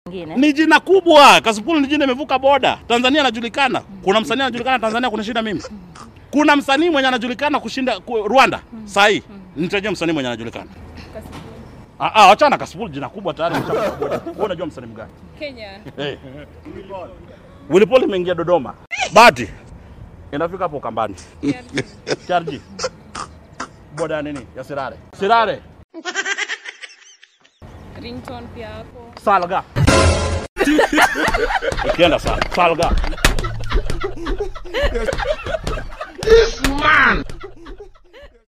Ngine. Ni jina kubwa. Kasipul ni jina imevuka boda. Tanzania anajulikana. Kuna msanii anajulikana Tanzania kunishinda mimi. Kuna msanii mwenye anajulikana kushinda ku, Rwanda. Sahi. Nitajia msanii mwenye anajulikana. Ah ah, achana Kasipul jina kubwa tayari ameshavuka boda. Wewe unajua msanii mgani? Kenya. Hey. Willy Paul imeingia Dodoma. Bahati. Inafika hapo Kambani. Charji. Boda ya nini? Ya Sirare. Sirare. Ringtone pia hapo. Salga. Ukienda sa Salga.